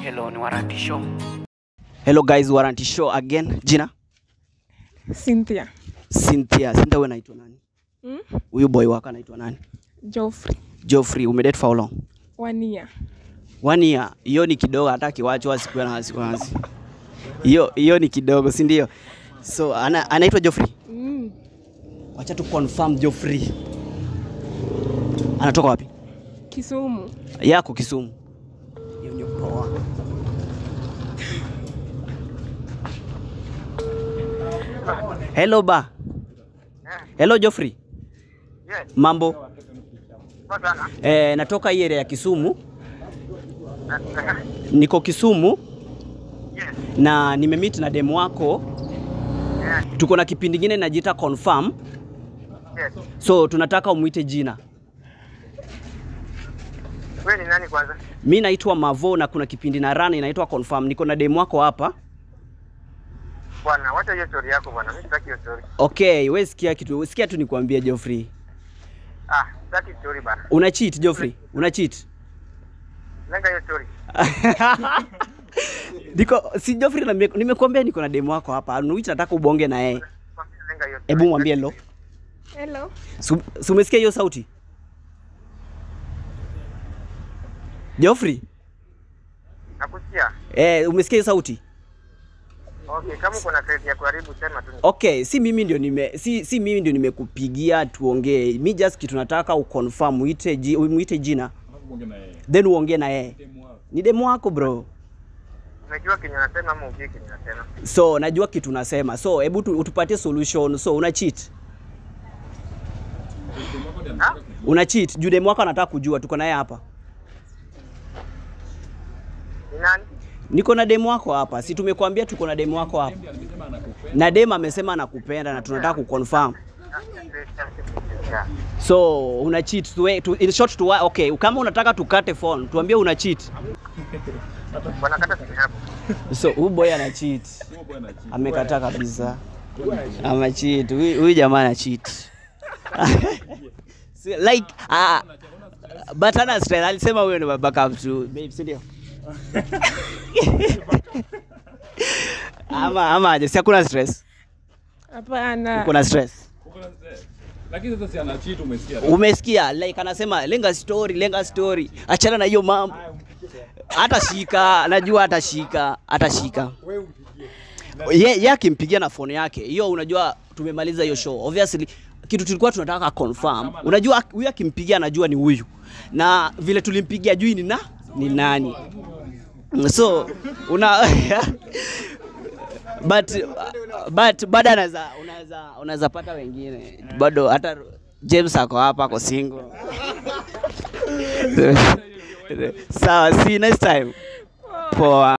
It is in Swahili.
Hello, ni Warranty Show. Hello guys, Warranty Show again. Jina? Cynthia. Cynthia. Cynthia wewe unaitwa nani? Mm? Huyu boy wako anaitwa nani? Joffrey. Geoffrey, umedate for how long? One year. One year. Hiyo ni kidogo hata kiwachwa sikuwa na wasiwasi. Hiyo hiyo ni kidogo, si ndio? So ana, anaitwa Geoffrey. Mm. Wacha tu confirm Geoffrey. Anatoka wapi? Kisumu. Yako Kisumu. Hiyo ndio poa. Hello ba. Hello Geoffrey. Yes, Mambo? poa sana. Eh, natoka hii area ya Kisumu. Eh, eh, Niko Kisumu Yes, na nimemeet na demu wako. eh, Tuko na kipindi kingine najiita confirm. yes. So tunataka umwite jina. Wewe ni nani kwanza? Mi naitwa Mavo na kuna kipindi na run inaitwa confirm. Niko na demu wako hapa. Bwana, wacha hiyo story yako bwana. Mimi sitaki hiyo story. Okay, we sikia kitu, sikia tu nikwambie Geoffrey. Ah, sitaki story bana. Una cheat Geoffrey? Una cheat? Lenga hiyo story. Niko si Geoffrey na nime- nimekuambia niko na demu wako hapa. Anuichi nataka ubonge na yeye. Kwambia Lenga hiyo story. Hebu mwambie lo. Hello. Su- Si umesikia hiyo sauti? Geoffrey, Nakusikia. eh, umesikia hiyo sauti? Okay, kama uko na credit ya kuharibu sema tu. Okay, si mimi ndio nime si, si mimi ndio nimekupigia tuongee. Mi just kitu nataka uconfirm muite ji, muite jina. Then uongee na yeye. Ni demu wako bro. Unajua kenye nasema ama ujui kenye nasema? So najua kitu nasema. So hebu tu- utupatie solution. So una cheat. Ha? Una cheat. Juu demu wako anataka kujua tuko naye hapa. Ni nani? Niko na demu wako hapa. Si tumekuambia tuko na demu wako hapa. Na demu amesema anakupenda na tunataka kuconfirm. Yeah. So una cheat. Tuwe, tu, in short tu okay, kama unataka tukate phone, tuambie una cheat. Bwana kata simu yako. So huyu boy ana cheat. Amekataa kabisa. Ama cheat. Huyu huyu jamaa ana cheat. Si- like uh, but ana stress. Alisema huyo ni backup tu. Babe, si ndio? ama ama aje, si hakuna stress. Hapana. Kuna stress. lakini sasa si ana cheat umesikia Umesikia like anasema lenga story, lenga story. Achana na hiyo mambo. Atashika, najua atashika, atashika. Ye, ye akimpigia na phone yake hiyo, unajua tumemaliza hiyo show. Obviously kitu tulikuwa tunataka confirm. Unajua huyu akimpigia anajua ni huyu, na vile tulimpigia jui ni na ni nani. So una but but bado anaweza unaweza unaweza pata wengine bado, hata James ako hapa ako single. Sawa, see you next time. Poa.